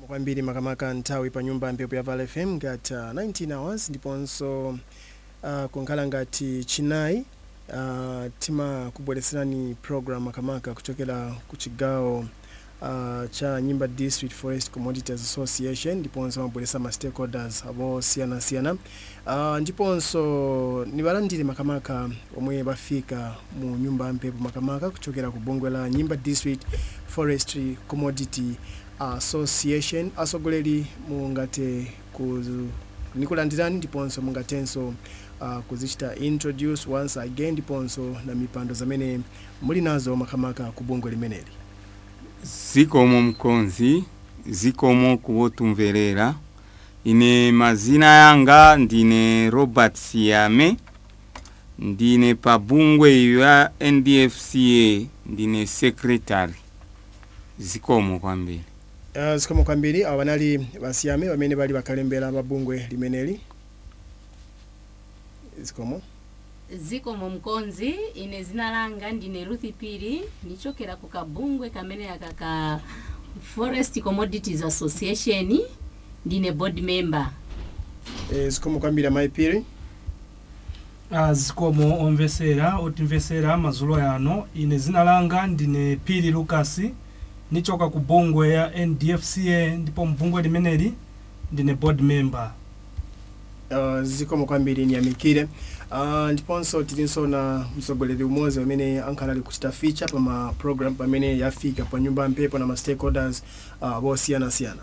kwambiri makamaka nthawi pa nyumba mphepo ya val fm ngati uh, 19 hours ndiponso uh, kunkhala ngati chinayi uh, timakubweretserani program makamaka kuchokera ku chigawo uh, cha nyimba district forest commodities association ndiponso amabweretsa ma stakeholders abosiyanasiyana uh, ndiponso niwalandire makamaka omwe bafika mu nyumba mphepo makamaka kuchokera ku bungwe la nyimba district forestry commodity association asogoleri mungate kuzu nikulandirani ndiponso mungatenso uh, kuzichita introduce once again ndiponso na mipando zamene muli nazo makamaka ku bungwe limeneli zikomo mkonzi zikomo kuwotumverera ine mazina yanga ndine robert siyame ndine pa bungwe ya ndfca ndine secretary zikomo kwambiri uh, zikomo kwambiri awa banali basiyame bamene bali bakalembera mabungwe limeneli zikomo zikomo mkonzi ine zina langa ndine ruthi piri ndichokera ku kabungwe kamene aka ka forest commodities association ndine board member e, zikomo kwambiri amayi piri Ah, zikomo omvesera otimvesera mazulo yano ine zina langa ndine piri lucas nichoka ku bungwe ya ndfca ndipo mbungwe limeneli ndine board member uh, zikomo kwambiri niyamikire uh, ndiponso tilinso na mtsogoleri umodzi amene ankhala ali kuchita feature pa ma program pamene yafika pa nyumba mphepo na ma stakeholders uh, bosiyanasiyana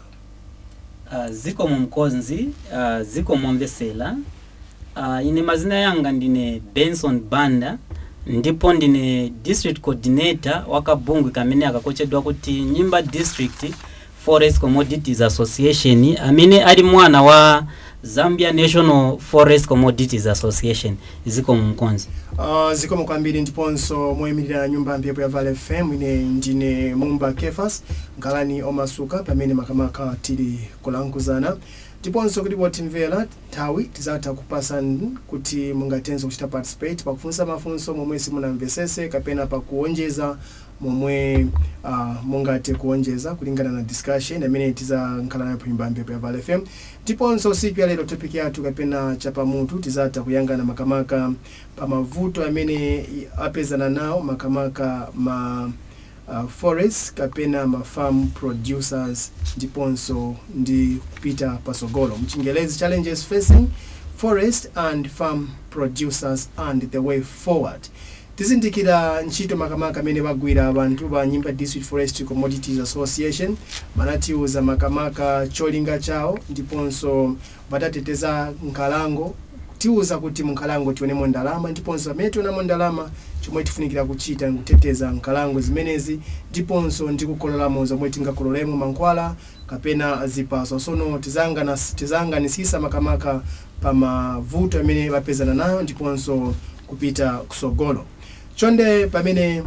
Uh, zikomo mkonzi uh, zikomo mvesera uh, ine mazina yanga ndine benson banda ndipo ndine district coordinator wa kabungwe kamene akakochedwa kuti nyimba district forest commodities association amene ali mwana wa zambia national forest commodities association zikomo mkonzi uh, zikomo kwambiri ndiponso moyimirira nyumba mphepo ya val fm ine ndine mumba kefas ngalani omasuka pamene makamaka tili kulankuzana ndiponso kuti potimvera nthawi tizatha kupasani kuti mungatenso kuchita participate pakufunsa mafunso momwe simunamvesese kapena pakuonjeza momwe uh, mungathe kuonjeza kulingana na discussion amene tizankhala nayo panyumba mphepo ya val fm ndiponso siku ya lero topic yathu kapena chapamutu tizatha kuyangana makamaka pa mavuto amene i- apezana nawo makamaka ma uh, forest kapena ma farm producers ndiponso ndi kupita pasogolo mchingelezi challenges facing forest and farm producers and the way forward tizindikira ntchito makamaka amene bagwira abantu ba nyimba district forestry commodities association manatiuza makamaka cholinga chawo ndiponso batateteza nkhalango tiuza kuti munkhalango tionemo ndalama ndiponso pamene tionamo ndalama chomwe tifunikira kuchita nkuteteza nkhalango zimenezi ndiponso ndi kukololamo zomwe tingakololemo mankhwala kapena zipaso sono tizangana- tizanganisisa makamaka pa mavuto amene bapezana nayo ndiponso kupita kusogolo chonde pamene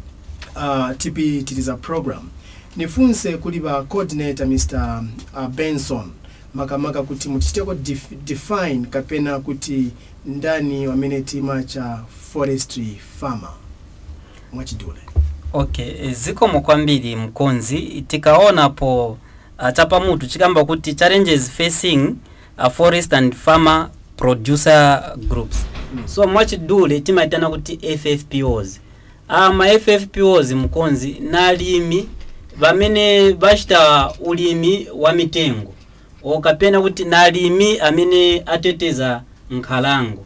uh, tipitiriza program nifunse kuli ba coordinator mr uh, benson makamaka kuti mutichiteko def, define kapena kuti ndani wamene tima cha forestry farmer mwachidule okay eh, zikomo kwambiri mkonzi tikaonapo uh, chapamutu chikamba kuti challenges facing uh, forest and farmer producer groups so mwachidule timaitana kuti ffpos ama ffpos mkonzi nalimi vamene vachita ulimi wa mitengo okapena kuti nalimi amene ateteza nkhalango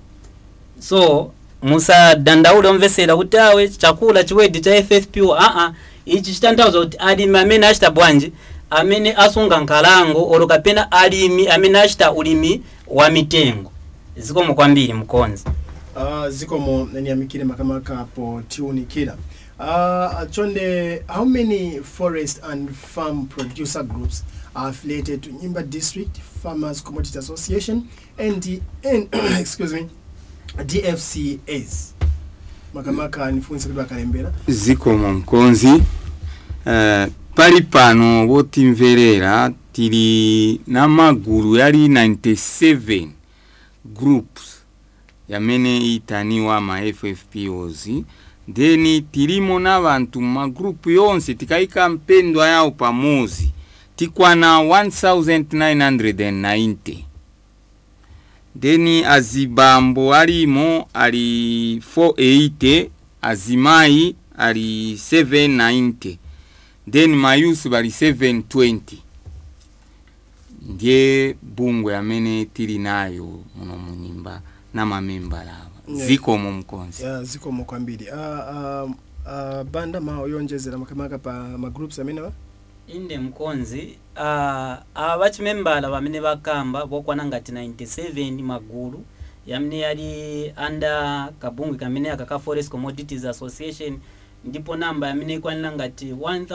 so musadandaule omvesera kuti awe chakula chiwedi cha ffpo aa ichi chitanthauza kuti alimi amene achita bwanji amene asunga nkhalango olo kapena alimi amene achita ulimi wa mitengo zikomo kwambiri mkonzi uh, zikomo niyamikire makamaka po tiunikira uh, chonde how many forest and farm producer groups are affiliated to nyimba district farmers commodity association and, the, and excuse me dfcas makamaka nifunse kuti bakalembera zikomo mkonzi uh, pali pano wotimverera tili na magulu yali 97 groups yamene itaniwa ma ffpos then tilimo na bantu magrupu yonse tikayika mpendwa yawo pamozi tikwana 1990 then azibambo alimo ali 480 azimayi ali 790 then mayusi bali 720 ndiye bungwe amene tili nayo muno munyimba na mamembala ava Yeah. zikomo mkonzi ya zikomo kwambiri uh, uh, uh, banda ma oyonjezera makamaka pa magroups amenewa inde mkonzi uh, ava vachimembala vamene vakamba vokwana ngati 97 magulu yamene yali under kabungwe kamene aka ka forest commodities association ndipo namba yamene ikwanira ngati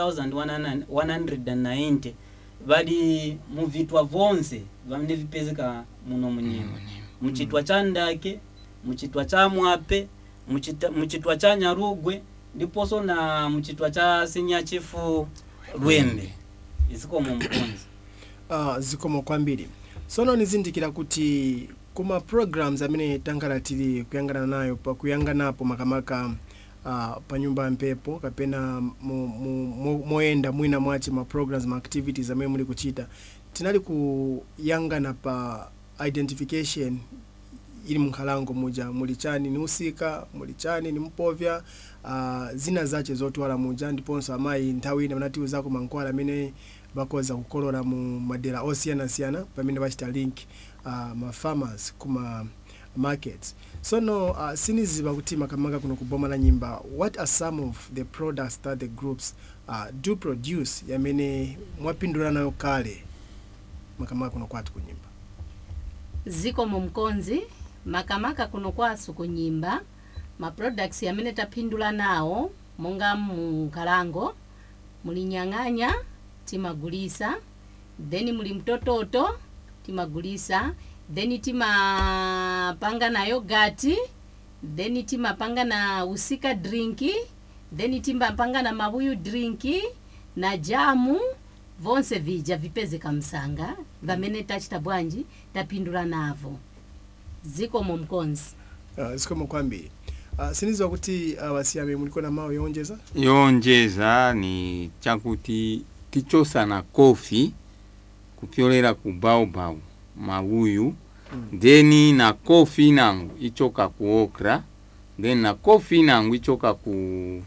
1190 vali muvitwa vonse vamene vipezeka muno munyimba muchitwa cha ndake muchitwa cha mwape muchita- muchitwa cha nyarugwe ndiponso na muchitwa cha sinyachifu lwembe izikomo mkonzi uh, zikomo kwambiri sono nizindikira kuti kuma programs amene tangala tili kuyangana nayo pakuyanganapo makamaka uh, pa nyumba ya mphepo kapena mo- mo- mo- moyenda mwina mwachi ma programs ma activities amene muli kuchita tinali kuyangana pa identification ili mnkhalango muja muli chani ni usika muli chani ni mpovya uh, zina zache zotwala muja ndiponso amayi nthawi ina manatiuzako mankhwala amene bakoza kukolola mu madera osiyanasiyana pamene bachita link uh, ma farmers kuma markets sono uh, siniziva kuti makamaka kuno kuboma la nyimba what are some of the products that the groups uh, do produce yamene mwapindula nayo kale makamaka kuno kwathu kunyimba zikomo mkonzi makamaka kuno kwasu kunyimba ma products amene tapindula nawo monga munkalango muli nyang'anya timagulisa then muli mtototo timagulisa then timapanga na yogati then timapanga na usika drinki then timapanga na mabuyu drinki na jamu vonse vija vipezeka msanga vamene tachita bwanji tapindula navo zikomo mkonzi uh, zikomo kwambiri uh, siniziva kuti uh, wasiyame muliko na mawu yonjeza yonjeza ni chakuti tichosana kofi kupyolera ku baobab mawuyu Mm. then na kofi nangu ichoka ku okra then na kofi nangu ichoka ku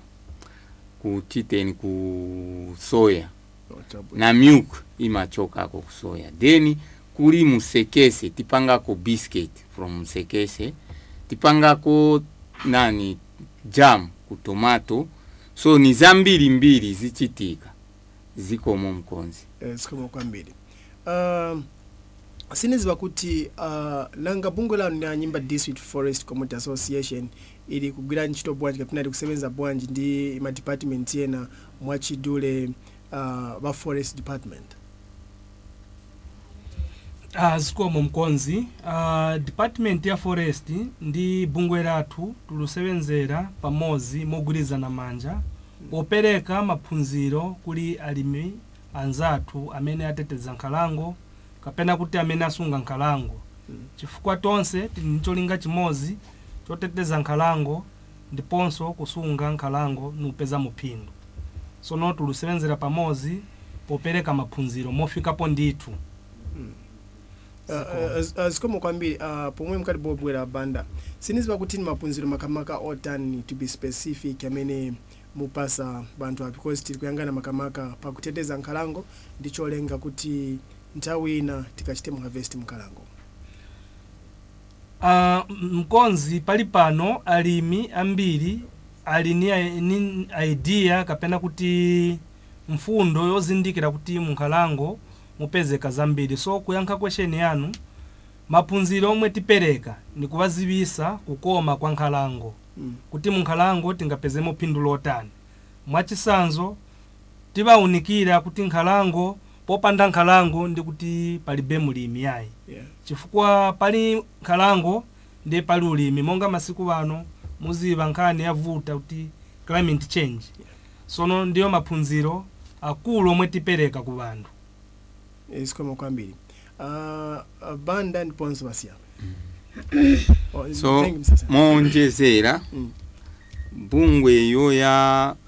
ku chiteni ku soya na milk imachokako ku soya then kuli musekese tipangako biscuit from musekese tipangako nani jam ku tomato so ni zambiri mbiri zichitika zikomo mkonzi eh, zikomo kwambiri uh, siniziva kuti uh, nanga bungwe lanu na nyimba district forest community association ili kugwira ntchito bwanji kapena ili kusebenza bwanji ndi ma department ena mwachidule uh, ba forest department uh, zikomo mkonzi uh, department ya forest ndi bungwe lathu tulusevenzera pamodzi mogwirizana manja popereka maphunziro kuli alimi anzathu amene ateteza nkhalango kapena kuti amene asunga nkhalango Mm. chifukwa tonse tili ndi cholinga chimodzi choteteza nkhalango ndiponso kusunga nkhalango nupeza muphindu sono tulusevenzera pamodzi popereka maphunziro mofikapo ndithu Uh, uh, uh, zikomo kwambiri uh, pomwe mkati bobwera banda siniziva kuti ni maphunziro makamaka otani to be specific amene mupasa banthu apa because tili kuyangana makamaka pakuteteza nkhalango ndi cholenga kuti nthawi ina tikachite mu harvest mkhalango uh, mkonzi pali pano alimi ambiri ali ni, i- ni idea kapena kuti mfundo yozindikira kuti munkhalango mupezeka zambiri so kuyankha question yanu maphunziro omwe tipereka ni kuwazivisa kukoma kwa nkhalango mm. kuti munkhalango tingapezemo phindu lotani mwachisanzo tiwawunikira kuti nkhalango popanda nkhalango ndi kuti palibe mulimi yayi yeah. chifukwa pali nkhalango ndi pali ulimi monga masiku ano muziva nkhani yavuta kuti climate change sono ndiyo maphunziro akulu omwe tipereka ku banthu Eh, zikomo kwambiri uh, uh, banda ndiponso basiya oh, so thank you, Mr. Sam. monjezera Mm. bungwe iyo ya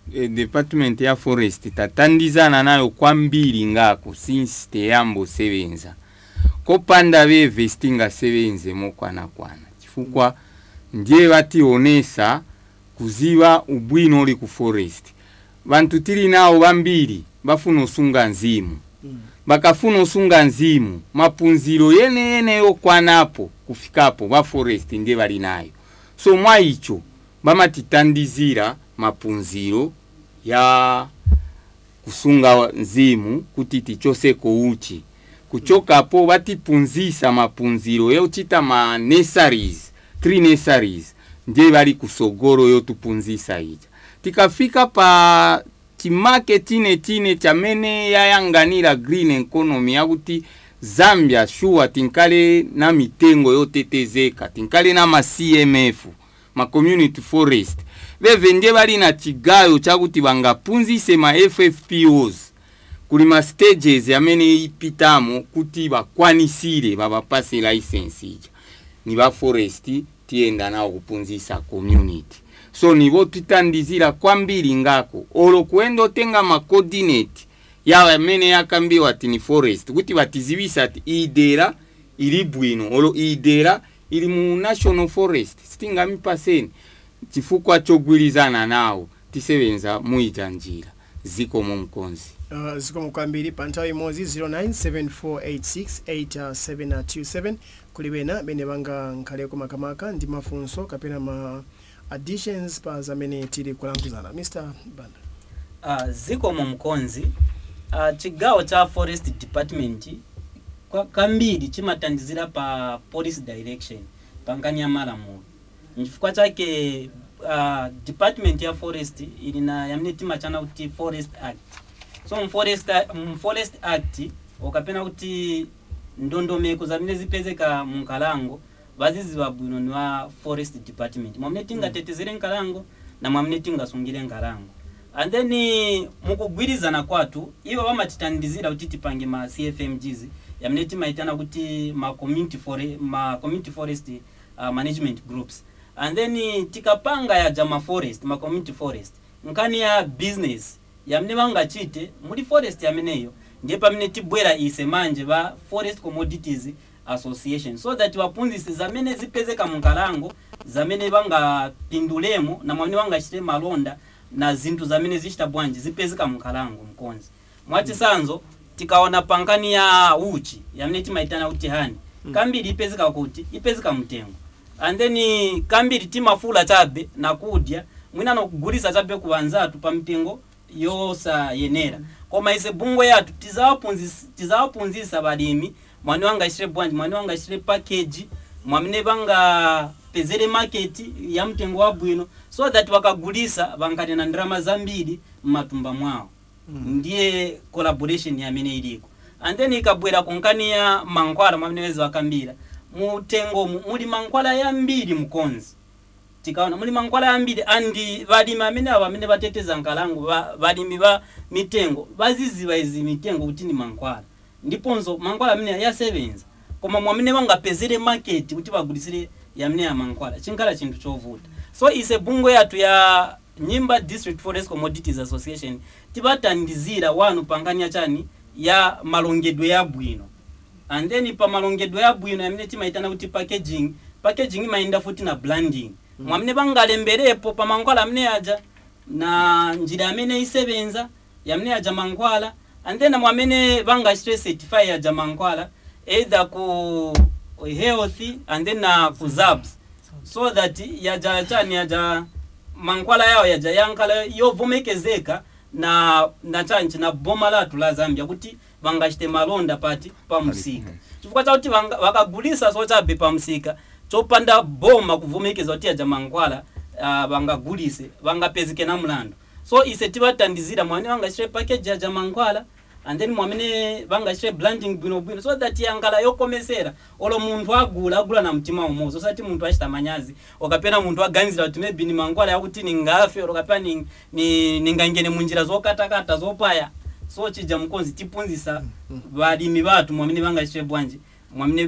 eh, department ya forest tatandizana nayo kwambiri ngako since teyambosebenza kopanda beve sitingasebenze mokwanakwana chifukwa ndiye bationesa kuziba ubwino uli ku forest bantu tili nawo bambiri bafuna osunga nzimu bakafuna osunga nzimu mapunziro yeneyene yokwanapo kufikapo ba forest ndiye bali nayo so mwa icho bamatitandizira mapunziro ya kusunga nzimu kuti tichoseko uchi kuchokapo batipunzisa mapunziro yochita ma nurseries three nurseries ndiye bali kusogoro yotupunzisa ija tikafika pa chimake chine chine chamene yayanganira green economy yakuti zambia shuwa tinkale na mitengo yotetezeka tinkale na ma cmf ma community forest beve ndiye bali na chigayo chakuti bangapunzise ma ffpos kuli ma stages amene ipitamo kuti bakwanisire babapase license ija ni ba forest tiyenda nawo kupunzisa community so nibo titandizira kwambiri ngako olo kuenda otenga ma coordinate yawo amene yakambiwa ati ni forest kuti batizibisa ati idera ili bwino olo idera ili mu national forest sitingamipaseni chifukwa chogwirizana nawo tisebenza muita njira ziko mu mkonzi Uh, zikomo kwambiri pa nthawi imodzi 0974868727 kuli bena bene banga nkhaleko makamaka ndi mafunso kapena ma additions pa zamene tili kulankhulana mr banda uh, ziko mu mkonzi uh, chigawo cha forest department kwa kambiri chimatandizira pa policy direction pangani ya malamulo nchifukwa chake uh, department ya forest ili na yamene timachana kuti forest act so mforest, mforest act ukapena kuti ndondomeko zamene zipezeka munkalango vaziziva bwino ni wa forest department mwamene tingatetezere nkalango na mwamene tingasungire nkalango and then mukugwirizana kwatu iwo vamatitandizira kuti tipange ma cfmgs yamene timaitana kuti ma community, fore, ma community forest uh, management groups and then tikapanga yaja ma forest ma community forest nkani ya business yamene vangachite muli forest yameneyo ndiye pamene tibwera ise manje va forest commodities association so that vapunzisi zamene zipezeka munkalango zamene vangapindulemo na mwamene vangachite malonda na zinthu zamene zichita bwanji zipezeka munkalango mkonzi mwachisanzo tikaona pankani ya uchi yamene timaitana kuti hani kambiri ipezeka kuti ipezeka mtengo and then kambiri timafula chabe na kudya mwina nokugulisa chabe ku anzathu pa mtengo yosayenera koma ise bungwe yathu tizawapunzisa tizawapunzisa balimi mwani wangachire bwanji mwani wangachire package mwamene vangapezere market ya mtengo wabwino so that vakagulisa vankati na ndalama zambiri mmatumba mwawo ndiye collaboration yamene iliko and then ikabwera kunkani ya mankhwala mwamene wezi wakambira mutengomu muli mankhwala yambiri mkonzi tikaona muli mankhwala yambiri andi valimi amene avo amene vateteza nkalango va- valimi va mitengo vaziziva izi mitengo kuti ni mankhwala ndiponso mankhwala amene yasebenza koma mwamene vangapezere market kuti vagulisire yamene ya mankhwala chinkhala chinthu chovuta so ise bungwe yathu ya nyimba district forest commodities association tivatandizira wanu pangani ya chani ya malongedwe yabwino and then pa malongedwe yabwino yamene timaitana kuti packaging packaging imayenda futi na branding mwamene vangalemberepo pa mankhwala amene aja na njira yamene isebenza yamene aja mankhwala and then mwamene vangachite certify aja mankhwala either ku health and then na ku zabs so that yaja chani yaja mankhwala yawo yaja yankhala yovomekezeka na na chanchi na boma lathu la zambia kuti vangachite malonda pati pa msika chifukwa chakuti vanga- vakagulisa so chabe pa msika chopanda boma kuvomekeza kuti aja mankhwala uh, vangagulise vangapezeke na mlandu so ise tivatandizira mwamene vangachite package aja mankhwala and then mwamene vangachite branding bwinobwino so that yankhala yokomesera olo munthu agula agula na mtima umodzi osati munthu achita manyazi okapena munthu aganizira kuti maybe ni mankhwala yakuti ningafe olo kapena ning- ni- ningangene munjira zokatakata zopaya so chija mkonzi tipunzisa valimi vathu mwamene vangachite bwanji mwamene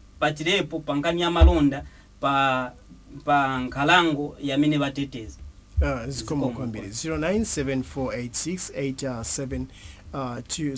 vangapatirepo pankani ya malonda pa pa nkhalango yamene vateteza uh, zikomo kwambiri 0974868727 uh,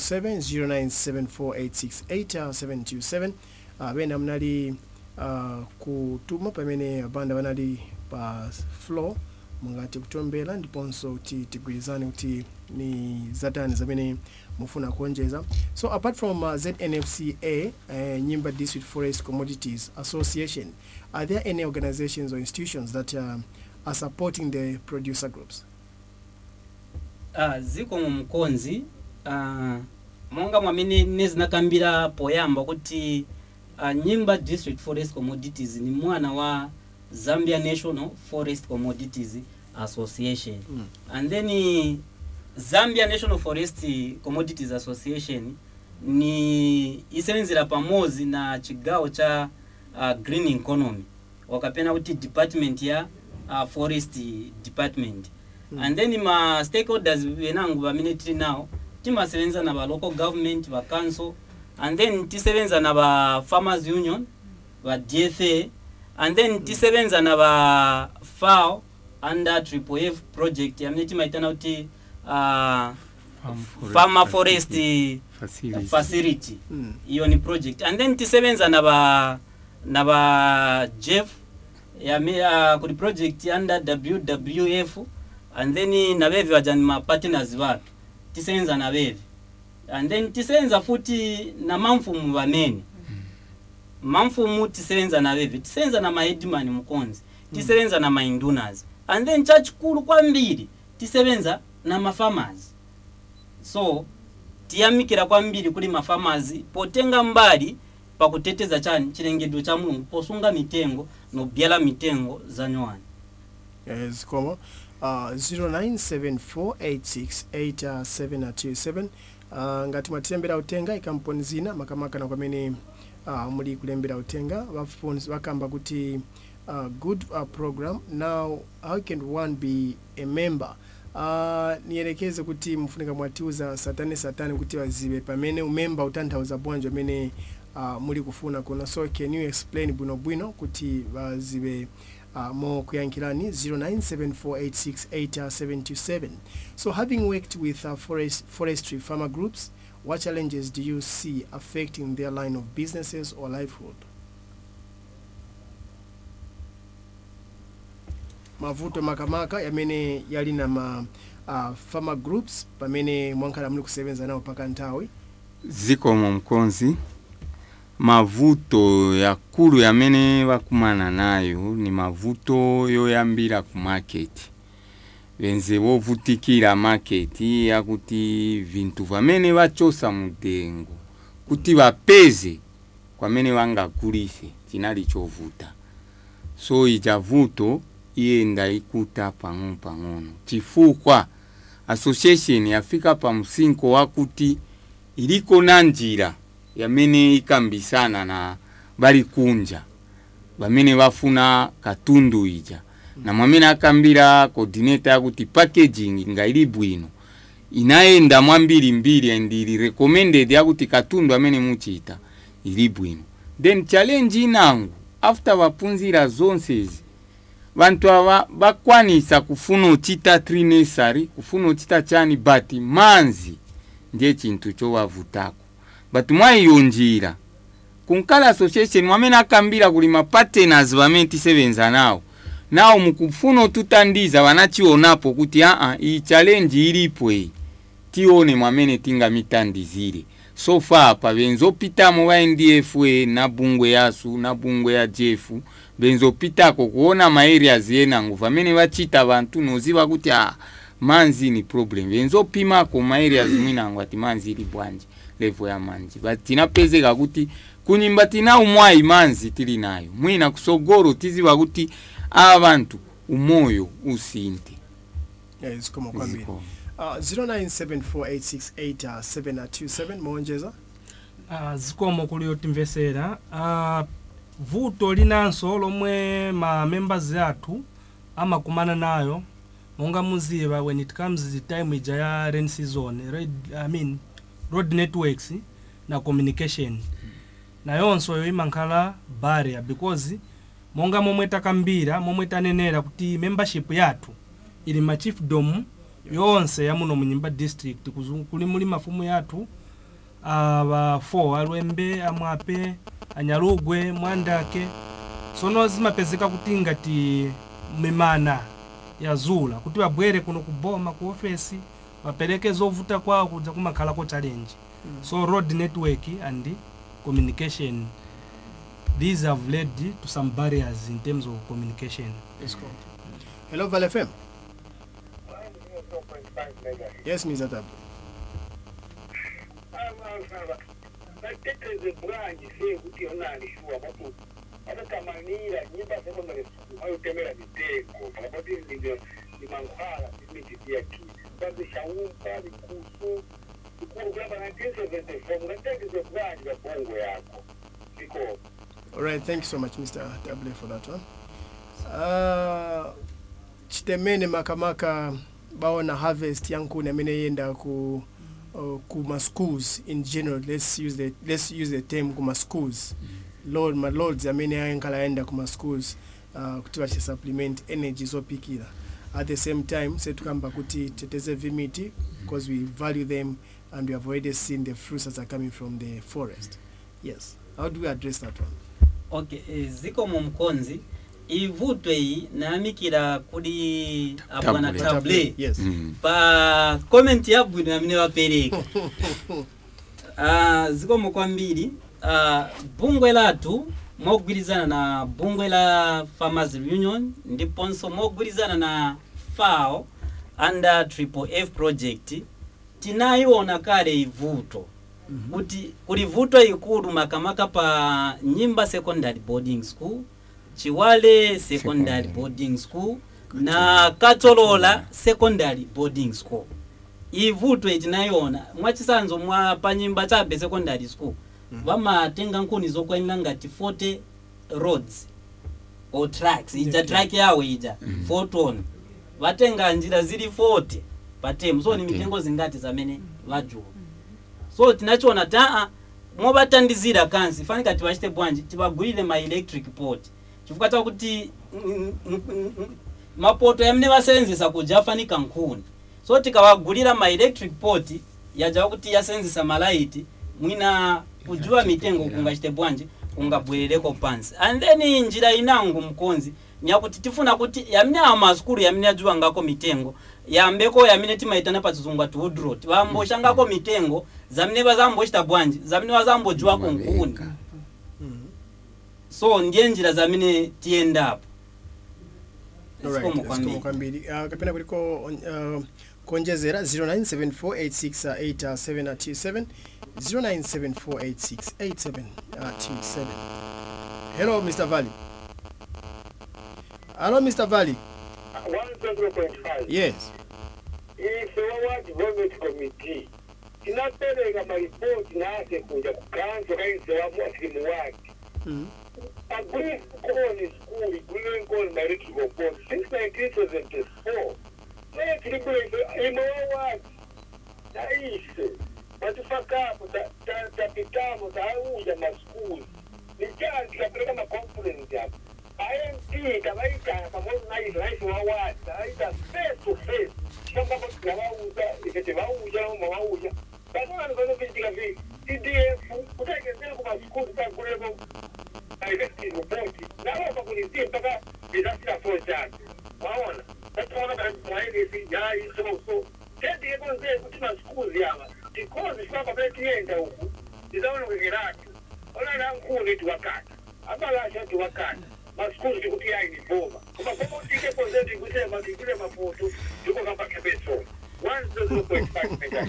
0974868727 uh, bena munali uh, kutuma pamene banda banali pa floor mungati kutombera ndiponso kuti tigwirizane kuti ni zatani zamene mufuna kuonjeza so apart from uh, znfca uh, nyimba district forest commodities association are there any organizations or institutions that uh, are supporting the producer groups uh, ziko mu mkonzi uh, monga mwamene nezinakambira poyamba kuti uh, nyimba district forest commodities ni mwana wa zambia national forest commodities association Mm. and then uh, zambia national forest commodities association ni isenzera pamozi na chigawo cha uh, green economy wakapena kuti department ya uh, forest department Mm. and then ma stakeholders venangu vamene tili nawo timasevenza na va local government va council and then tisevenza na va farmers union va dfa and then tisevenza na va fao under triple f project yamene timaitana kuti uh, farmer forest facility. facility mm. iyo ni project and then tisevenza na va na va jeff yame uh, kuli project under wwf and then na vevi vajani ma partners vatu tisevenza na vevi and then tisevenza futi na mamfumu vamene mamfumu tisevenza na vevi tisevenza na maheadman mkonzi tisevenza na maindunas and then chachikulu kwambiri tisevenza na mafarmers so tiyamikira kwambiri kuli mafamazi potenga mbali pakuteteza chani chilengedwe cha mulungu posunga mitengo nobyala mitengo za nyuwani Eh, zikomo uh, 0974868727 uh, ngati mwatilembera utenga ikamponi zina makamakana kwamene uh, muli kulembera utenga vafuns vakamba kuti uh, good uh, program now how can one be a member uh, niyelekeze kuti mufunika mwatiuza satani satani kuti wazive pamene umemba utanthauza bwanji amene uh, muli kufuna kuna so can you explain bwinobwino kuti vazive uh, more kuyankhirani 0974868727 so having worked with uh, forest, forestry farmer groups what challenges do you see affecting their line of businesses or livelihood mavuto makamaka yamene yali na ma uh, farmer groups pamene mwankhala muli kusebenza nawo paka nthawi zikomo mkonzi mavuto yakulu yamene vakumana nayo ni mavuto yoyambira ku market venze vovutikira market yakuti vintu vamene vachosa mudengo kuti vapeze kwamene vangagulise chinali chovuta so ija vuto iyenda ikuta pang'ono pang'ono chifukwa association yafika pa msinko wakuti iliko na njira yamene ikambisana na bali kunja bamene bafuna katundu ija na mwamene akambira coordinator yakuti packaging nga ili bwino inayenda mwambirimbiri and ili recommended yakuti katundu amene muchita ili bwino then challenge inangu after vapunzira zonsezi vantu ava vakwanisa kufuna uchita trinessary kufuna uchita chani but manzi ndiye chinthu chovavutako but mwaiyo njira kunkala association mwamene akambira kuli mapartners vamene tisevenza nawo nawo mukufuna ututandiza vanachionapo kuti aa iyi challenge ilipo iyi tione mwamene tingamitandizire so far pa benzopitamo ba ndfa na bungwe yasu na bungwe ya jefu benzopitako kuona maareas yenango vamene vachita vantu noziva kuti a manzi ni problem benzopimako maareas mwinango ati manzi ili bwanji level ya manji but tinapezeka kuti kunyimba tina umwayi manzi tili nayo mwina kusogoro tiziva kuti ava vantu umoyo usinte yeah, zikomo kwambiri Ziko. uh, 0974868727 muonjeza uh, zikomo kuli yotimvesera uh, vuto linanso lomwe ma members athu amakumana nayo monga muziva when it comes the time ija ya rain season red, I mean, road networks na communication nayonso yo imankhala barrier because monga momwe takambira momwe tanenera kuti membership yathu ili machiefdom yonse yamuno munyimba district kuzungu kuli muli mafumu yathu aba 4 alwembe amwape anyalugwe mwandake sono zimapezeka kuti ngati mimana yazula kuti babwere kuno kuboma ku ofesi bapereke zovuta kwawo kudza kumakhalako challenge so road network and communication these have led to some barriers in terms of communication Let's go. Hello, Val FM. Yes, Mr. Tabu. bateteze bwanji se kuti onalishuwa batu atatamanira nyimba sekondari school ayotemera mitego pakati ndivyo nimankhwala imijidiyaki babishaumpa bikusu ikulu kulamba 1974 mungateteze bwanji babongo yako siko All right, thank you so much, Mr. Table, for that one. Uh, chitemene makamaka baona harvest yankuni amene yenda ku uh, kuma schools in general let's use the let's use the term kuma schools lord ma lords amene ayenkhala ayenda kuma schools uh, kuti bachi supplement energy zopikira at the same time setukamba kuti teteze vimiti because we value them and we have already seen the fruits that are coming from the forest yes how do we address that one okay eh, ziko mu mkonzi ivutwe iyi nayamikira kuli abwana Table. table yes Mm. pa comment yabwino yamene wapereka uh, zikomo kwambiri uh, bungwe lathu mogwirizana na bungwe la farmers union ndiponso mogwirizana na fao under triple f project tinayiona kale ivuto kuti kuli vuto ikulu makamaka pa nyimba secondary boarding school chiwale secondary Secondary. boarding school na katolola secondary boarding school ivuto itinayiona mwachisanzo mwa pa nyimba chabe secondary school vamatenga nkhuni zokwanira ngati 40 roads or tracks ija Yeah. track yawo ija 4 ton vatenga njira zili 40 patemu so ni Patemu. mitengo zingati zamene vajuwa so tinachiona taa movatandizira kansi fanika tivachite bwanji tivagulire ma electric port chifukwa chakuti mm, mm, mm, mm, mapoto yamene vasenzesa kuja afanika nkhuni so tikawagulira ma electric port yajawa kuti yasenzesa malaiti mwina kujuwa mitengo kungachite bwanji kungabwerereko pansi and then njira inangu mkonzi nyakuti tifuna kuti yamene awa masukulu yamene ajuwa ngako mitengo yambeko yamene timaitana pa chizungu ati woodrot vamboshangako mitengo zamene vazambochita bwanji zamene vazambojuwako nkhuni Mabeka. so ndiye njira zamene tiyendapo Alright, Zikomo zikomo kwambiri. kwambiri uh, kapena kuliko uh, kuonjezera 0974868727 0974868727 hello mr valley hello mr valley 1.5 yes ife wawa development committee tinapereka maripoti nase kuja kukanso kainsewamu atili muwaki mm. agreed koni school agreed koni my electrical board since 1974 naye tilibule imo wawaki naise batufakapo tapitamo tauja maskuli nijanti kapeleka maconference apo IMT tabaita pamoja na hizo naisi wawati tabaita face to face kwamba tunawauza ikete wauja au mawauja bazana nikozo vitika vi CDF kutekezea kwa maskuli takuleko directive report nabo bakulizie mpaka bizasira fo cyane waona bataona bamuhaye si yayi so so tedi yego nze kuti masikuzi aba because shwaba betiyenda uku izaona kugirati ona na nkuni tuwakata abalasha tuwakata masikuzi tikuti yayi ni boma kuma kama utike konzeti kute makikule mapoto tuko kapa kebeso 1.5 megahertz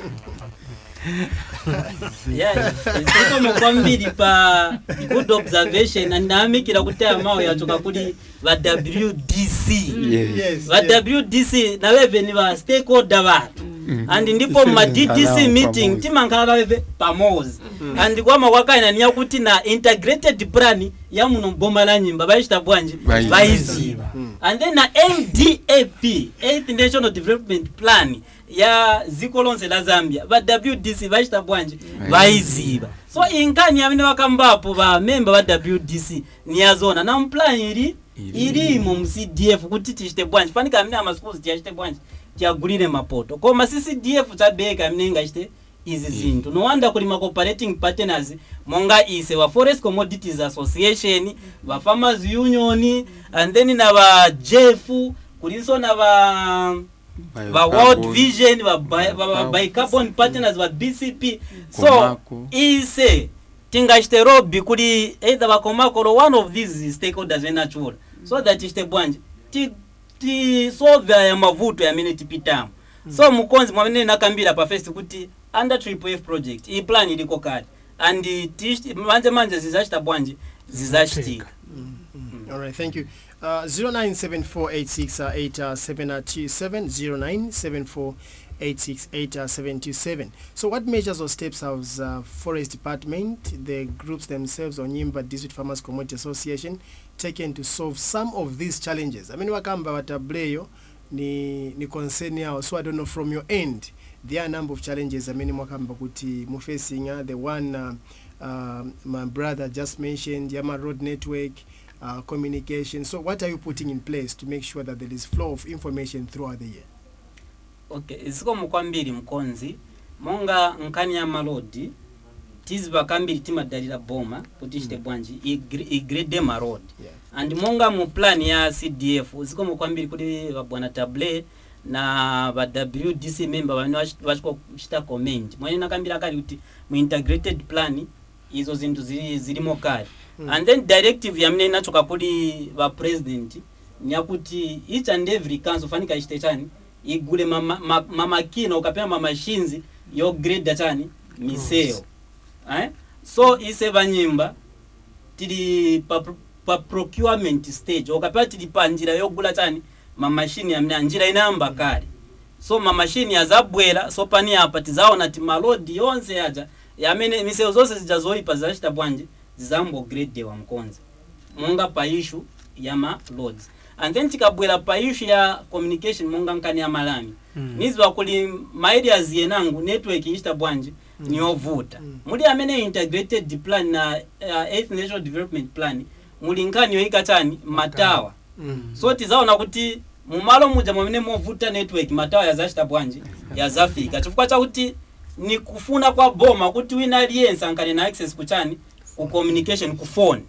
yeah zikomo kwambiri pa good observation and ndayamikira kuti aya mawu yachoka kuli va wdc Yes. yes va wdc naveve ni va stakeholder vathu and ndipo ma ddc Tikhala meeting pamozi. timankhala vaveve pamozi and kwama kwakaina niya kuti na integrated plan ya muno mboma la nyimba vaichita bwanji Vaiziva. vaiziva and then na ndap eighth national development plan ya ziko lonse la zambia va wdc vachita bwanji vaiziva so inkani amene vakambapo va memba va wdc niyazona na mplan ili ilimo mu cdf kuti tichite bwanji fanika amene amaschools tiyachite bwanji tiyagulire mapoto koma si cdf chabeka amene ingachite izi zinthu nowanda kuli ma cooperating partners monga ise wa forest commodities association va farmers union and then na va jef kulinso na va va world vision va bi- va- va bicarbon partners va bcp so Komako. ise tingachite lobby kuli either vakomako or one of these stakeholders venachula so that ichite bwanji ti tisolve aya mavuto yamene tipitamo so mukonzi mwamene nakambira pa first kuti under triple f project iyi plan iliko kale and tichiti- manje manje zizachita bwanji zizachitika All right, thank you. Uh, 0974868727 0974868727. So, what measures or steps has uh, Forest Department, the groups themselves, or Nyimba District Farmers Community Association, taken to solve some of these challenges? I mean, wakamba watableyo ni, ni concern yao. So, I don't know from your end, there are a number of challenges. I mean, mwakamba kuti mufacing uh, the one uh, uh, my brother just mentioned, Yama Road Network, uh, communication. So, what are you putting in place to make sure that there is flow of information throughout the year? okay zikomo kwambiri mkonzi monga nkhani ya malodi tiziva kambiri timadalira boma kuti ichite bwanji igre- igrade marodi Yeah. and monga mu plan ya cdf zikomo kwambiri kuti vabwana table na va wdc member vamene vachi- vachikuchita comment mwene nakambira kali kuti mu integrated plan izo zinthu zili- zilimo kale Mm. and then directive yamene inachoka kuli va president nyakuti each and every council fanika ichite chani igule mama- ma- mamakina ukapena mamashins yogreda chani miseyo eh? so ise vanyimba tili pa, pro- pa procurement stage ukapena tili pa njira yogula chani mamashini amene njira inayamba kale so mamashini azabwera so pani apa tizaona ti malodi yonse aja yamene miseyo zonse zija zoyipa zidachita bwanji zizambogradewa mkonzi monga pa issue ya ma loads and then tikabwera pa issue ya communication monga nkani ya malami Mm. niziwa kuli maareas yenangu network ichita bwanji niyovuta Mm. muli amene integrated plan na uh, eighth national development plan muli nkhani yoyika chani matawa Mm. so tizaona kuti mumalo muja mwamene movuta network matawa yazachita bwanji yazafika chifukwa chakuti ni kufuna kwa boma kuti wina aliyense ankale na access kuchani ku communication ku phone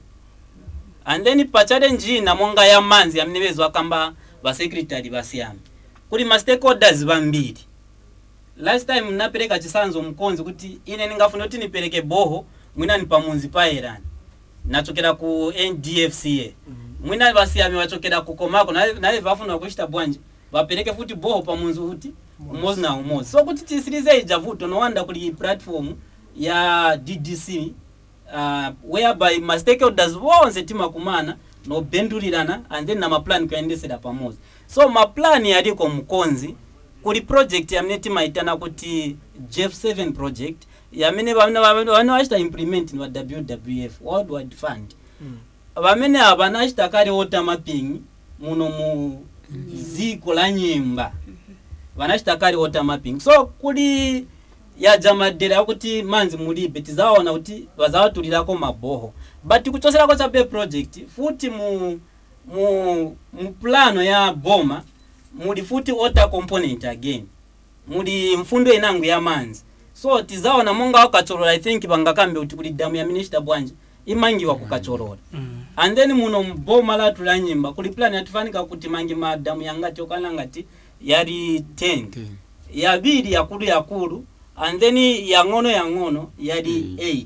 and then pa challenge ina monga ya manzi amene bezo akamba ba secretary basiyami kuli ma stakeholders vambiri last time napereka chisanzo mkonzi kuti ine ningafuna kuti nipereke boho mwina ni pamunzi pa erani nachokera ku ndfca mwina vasiyami vachokera ku komako naye naye vafuna kuchita bwanji vapereke futi boho pamunzi kuti umozi na umozi so kuti tisirize ija vuto nowanda kuli platform ya ddc uh, whereby ma stakeholders vonse timakumana nobendulirana and then na maplan kuyendesera pamodzi so maplani aliko mkonzi kuli project yamene timaitana kuti jeff 7 project yamene vamene vamene vachita implement ni va wwf world wide fund vamene ava nachita kale water mapping muno mu ziko la nyimba vanachita kale water mapping so kuli yaja madera akuti manzi mulibe tizaona kuti vazawatulirako maboho but kuchoserako cha bay project futi mu mu mu plano ya boma muli futi water component again muli mfundo inangu ya manzi so tizaona monga wakacholola i think vangakambe kuti kuli damu ya minishita bwanji imangiwa kukacholola Mm. and then muno mboma latu la nyimba kuli plan yatifanika kuti mangi madamu yangati okana ngati yali 10 yabiri yakulu yakulu and then yang'ono yang'ono yali Mm. 8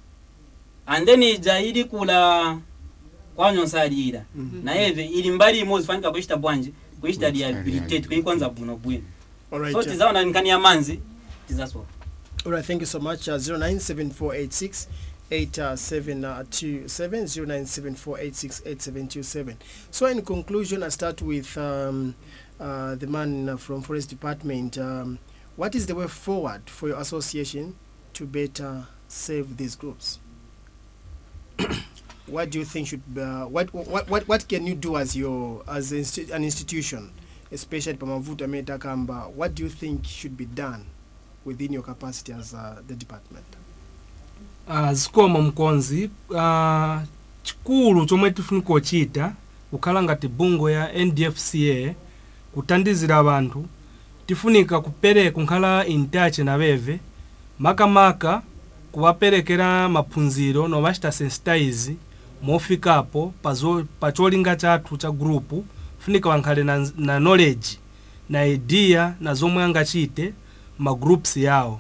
and then ija ili kula kwanyonsalira naye eve ili mbali imodzi fanika kuchita bwanji kuchita Kuchita rehabilitate rehabilitate. kuikonza bwino bwino All right. so uh, tizaona nkani ya manzi tizasowa All right, thank you so much. Uh, 097486 8727 0974868727. So, in conclusion, I start with um, uh, the man uh, from Forest Department. Um, what is the way forward for your association to better serve these groups? what do you think should uh, what, what what what can you do as your as an insti- an institution, especially Pamavuta Metakamba? What do you think should be done within your capacity as uh, the department? uh, zikoma mkonzi uh, chikulu chomwe tifunika kuchita kukhala ngati bungwe ya ndfca kuthandizira abantu tifunika kupereka kunkhala in touch na beve makamaka kuwaperekera maphunziro nomachita sensitize mofikapo pazo- pa cholinga chathu cha grupu funika wankhale na, na knowledge na idea na zomwe angachite magroups yawo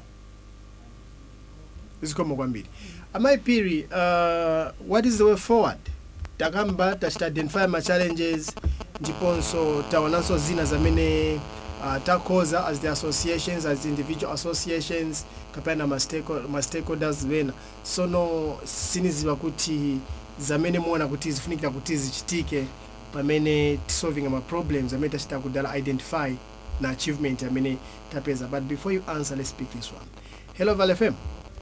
zikomo kwambiri amaipiri uh, what is the way forward takamba tachita identify ma challenges ndiponso taonanso zina zamene uh, takhoza as the associations as individual associations kapena ma stako- ma stakeholders vena sono siniziva kuti zamene muona kuti zifunikira kuti zichitike pamene tisolving ma problems amene tachita kudala identify na achievement amene tapeza but before you answer let's speak this one hello val fm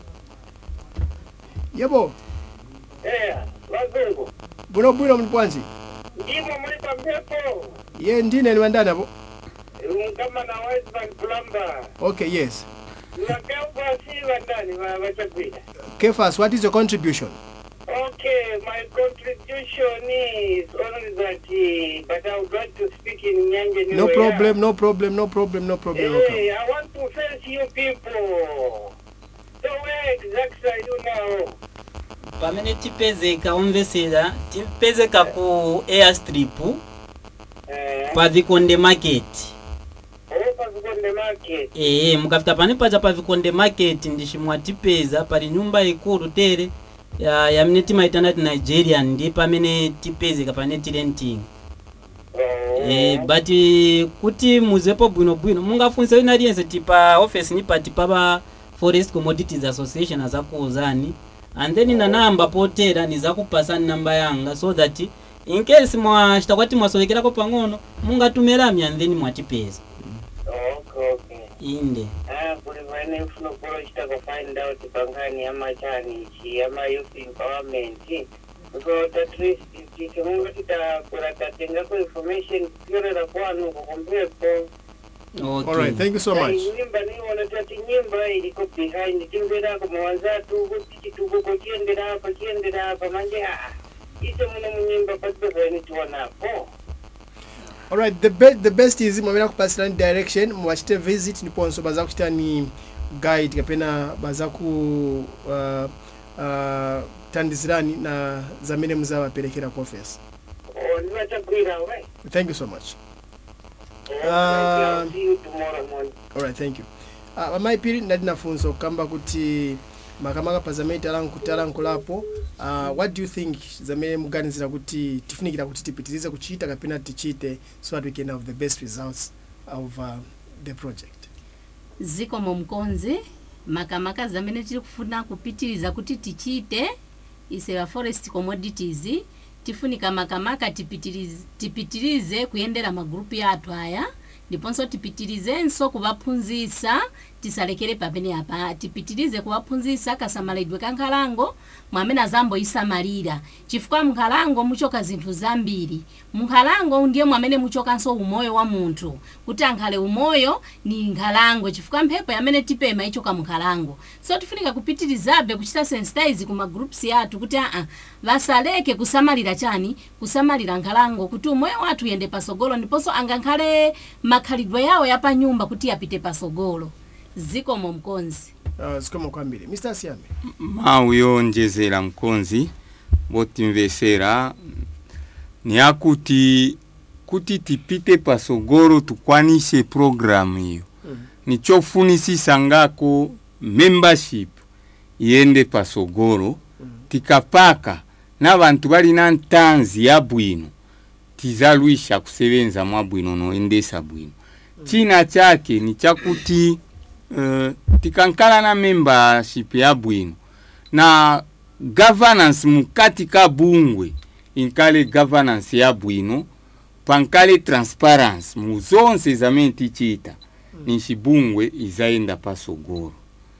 yebo eya vazungu bwinobwino muli bwanji ndimo muli pampepo ye ndine niwandani apo kama na wiseman plumber okay yes vakeukwasi vandani vachagwira kefas what is your contribution Okay, my contribution is only that, uh, but I would like to speak in Nyanja no New problem no problem no problem no problem Hey, welcome. I want to thank you people. So where exactly are you now? pamene tipezeka omvesera tipezeka ku airstrip Uh, pa vikonde market over the market. ee mukafika pane pacha pa vikonde market ndiximwa tipeza pali nyumba ikulu tere ya yamene timaitana ti nigerian ndi pamene tipezeka pane tirenting Oh, Eh, but eh, kuti muzepo bwinobwino mungafunse wina aliyense tipa office ni pati pa forest commodities association azakuuzani and then na namba potera nizakupasani namba yanga so that in case mwachita kwati mwasowekerako pang'ono mungatumira and then mwatipeza okay, okay. inde Ah, kuli vane ufuna kulochita ku find out pangani amachani chi ama youth empowerment because at least chimunga titakura tatengako information tiorera kwanu kukumbepo all right thank you so much nyimba niona tati nyimba iliko behind timverako mawanzatu kuti chitukuko chiendera apa chiendera apa manje aa icho muno munyimba patipezanitiwanapo all right the, be the best is mwamene kupasirani direction mwachite visit ndiponso baza kuchita ni guide kapena baza ku uh, uh, tandizirani na zamene muzawaperekera ku office ndinachagwira we thank you so much I'll see you tomorrow morning alright thank you uh, amaipiri ndati nafunso kamba kuti makamaka pa zamene talanku talankulapo uh, what do you think zamene muganizira kuti tifunikira kuti tipitirize kuchita kapena tichite so that we can have the best results of uh, the project zikomo mkonzi makamaka zamene tiri kufuna kupitiriza kuti tichite isewa forest commodities tifunika makamaka tipitirize, tipitirize kuyendera magrupu yathu aya ndiponso tipitirizenso kuvaphunzisa tisalekere pamene apa tipitirize kuvaphunzisa kasamalidwe ka nkhalango mwamene azamboyisamalira chifukwa mnkhalango muchoka zinthu zambiri munkhalango ndiye mwamene muchokanso umoyo wa munthu kuti ankhale umoyo ni nkhalango chifukwa mphepo yamene tipema ichoka munkhalango so tifunika kupitirizabe kuchita sensitize ku magroups yathu kuti aa vasaleke kusamalira chani kusamalira nkhalango kuti umoyo wathu uyende pasogolo ndiponso angankhale makhalidwe yawo yapanyumba kuti yapite pasogolo zikomo mkonzi uh, zikomo kwambiri mr siame mawu yonjezera mkonzi botimvesera ni akuti kuti tipite pasogolo tukwanise programu iyo nichofunisisa ngako membership iyende pasogolo tikapaka na bantu balina ntanzi ya bwino tizalwisha kusebenza mwa bwino noendesa bwino china chake ni chakuti uh, tikankala na membership ya bwino na governance mukati ka bungwe inkale governance ya bwino pankale transparency mu zonse zamene tichita ninshi bungwe izaenda pasogolo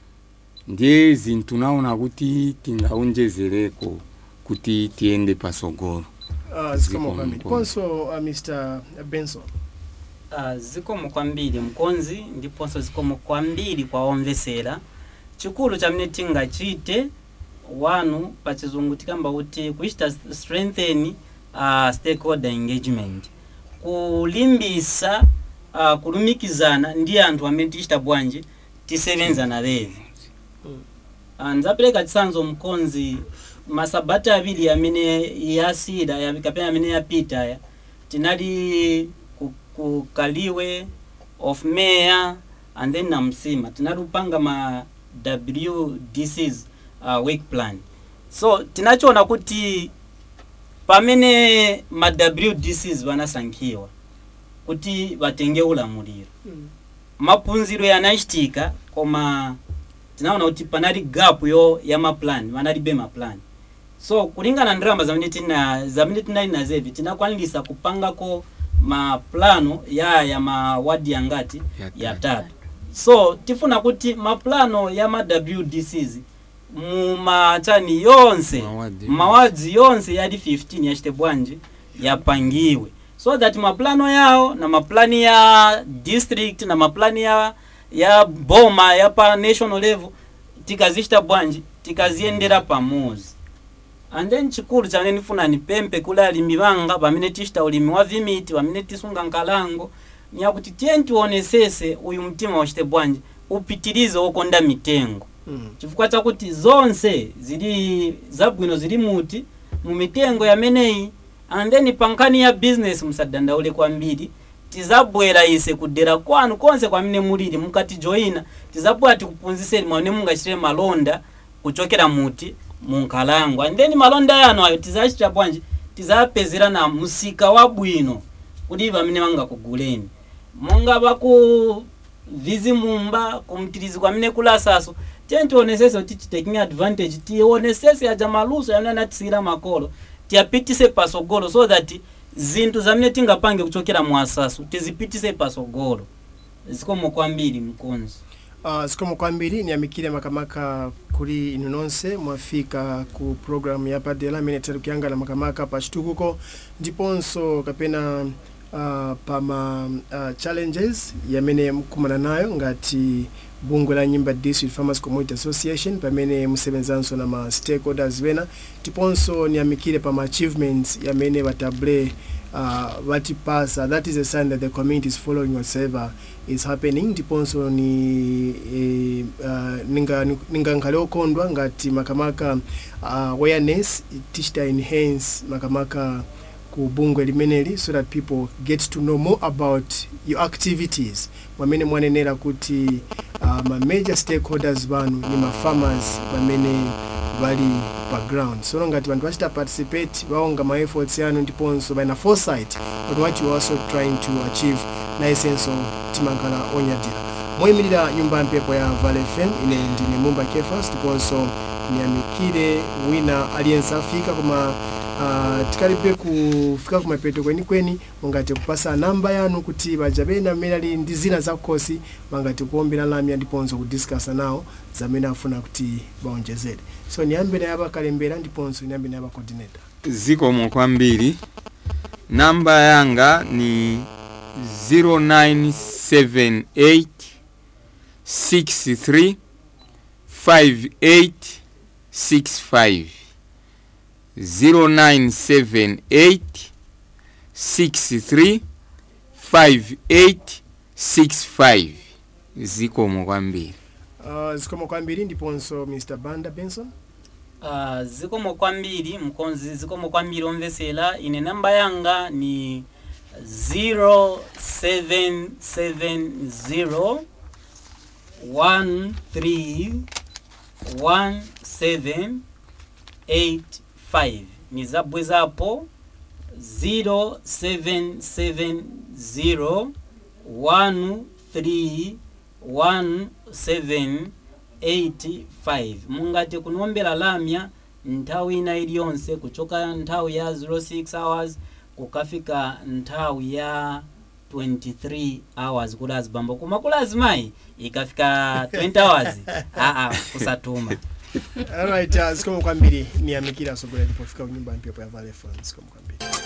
ndiye zinthu naona kuti tingaonjezereko kuti tiende pasogolo uh, zikomo Zikomo kwambiri mkonzi. ndiponso uh, mr benson uh, zikomo kwambiri mkonzi ndiponso zikomo kwambiri kwa omvesera chikulu chamene tingachite wanu pachizungu tikamba kuti kuchita strengthen uh, stakeholder engagement kulimbisa uh, kulumikizana ndi anthu amene tichita bwanji tisevenza na levi uh, ndzapereka chitsanzo mkonzi masabata awiri amene yasira ya- kapena amene yapita ya tinali ku, ku kaliwe of mayor and then na msima tinali kupanga ma wdcs uh, work plan so tinachiona kuti pamene ma wdcs vanasankhiwa kuti vatenge ulamuliro maphunziro yanachitika koma tinaona kuti panali gap yo ya maplan vanalibe maplan so kulingana ndalama zamene tina zamene tinali nazevi tinakwanilisa kupangako maplano ya ya mawadi yangati yatatu so tifuna kuti maplano ya ma wdcs mumachani yonse Mawadi. mawadzi yonse yali 15 yachite bwanji yapangiwe so that maplano yawo na maplani ya district na maplani ya ya boma ya pa national level tikazichita bwanji tikaziyendera pamozi and then chikulu chamene ndifuna nipempe kuli alimi vanga pamene tichita ulimi wa vimiti pamene tisunga nkalango niyakuti tiye tionesese uyu mtima wachite bwanji upitirize wokonda mitengo Mm. chifukwa chakuti zonse zili zabwino zili muti mu mitengo yameneyi and then pankhani ya business musadandaule kwambiri tizabwera ise kudera kwanu konse kwamene mulili mukatijoyina tizabwera tikuphunzitseni mwamene mungachitire malonda kuchokera muti munkhalango and then malonda yanu ayo tizachita bwanji tizapezera na msika wabwino kuti pamene mangakuguleni monga baku vizimumba kumtirizi kwamene kulasaso tiye tionesese kuti titaking advantage tionesese aja maluso yamene anatisiyira makolo tiyapitise pasogolo so that zinthu zamene tingapange kuchokera mu asaso tizipitise pasogolo zikomo kwambiri mkonzi Uh, zikomo kwambiri niyamikire makamaka kuli inu nonse mwafika ku programu yapadera imene tiri kuyangana makamaka pa chitukuko ndiponso kapena uh, pama uh, challenges yamene mukumana nayo ngati bungwe la nyimba district farmers community association pamene musevenzanso na ma stakeholders wena tiponso niyamikire pama achievements yamene batable uh, vatipasa that is a sign that the community is following whatsoever is happening ndiponso ni eh, uh, ninga ninga nkhale okondwa ngati makamaka uh, awareness tichita enhance makamaka ku bungwe limeneli so that people get to know more about your activities mwamene mwanenera kuti uh, ma major stakeholders banu ni ma farmers bamene bali pa ground so ngati vanthu vachita participate vaonga ma efforts yanu ndiponso baina foresight but what you are also trying to achieve naisenso timankhala onyadira moyimirira nyumba ya mphepo ya Valley FM ine ndine mumba kefas ndiponso niyamikire wina aliyense afika koma uh, tikalibe kufika kumapeto kwenikweni mungati kupasa namba yanu kuti baja bena amene ali ndi zina za khosi mangati kuombera lamya ndiponso kudiskasa nawo zamene afuna kuti baonjezere so niyambe naye abakalembera ndiponso niyambe naye abacoordinator zikomo kwambiri namba yanga ni 0978 63 5865 0978 63 5865 zikomo kwambiri uh, zikomo kwambiri ndiponso mr banda benson Uh, zikomo kwambiri mkonzi zikomo kwambiri omvesera ine namba yanga ni 0770 131785 ni zabwezapo 0770 131785 mungati kunombera lamya nthawi ina iliyonse kuchoka nthawi ya 06 hours kukafika nthawi ya 23 hours kula azibambo koma kula azimayi ikafika 20 hours aa kusatuma alright uh, zikomo kwambiri niyamikira asogolera ndipofika kunyumba ya mphepo ya Valley FM zikomo kwambiri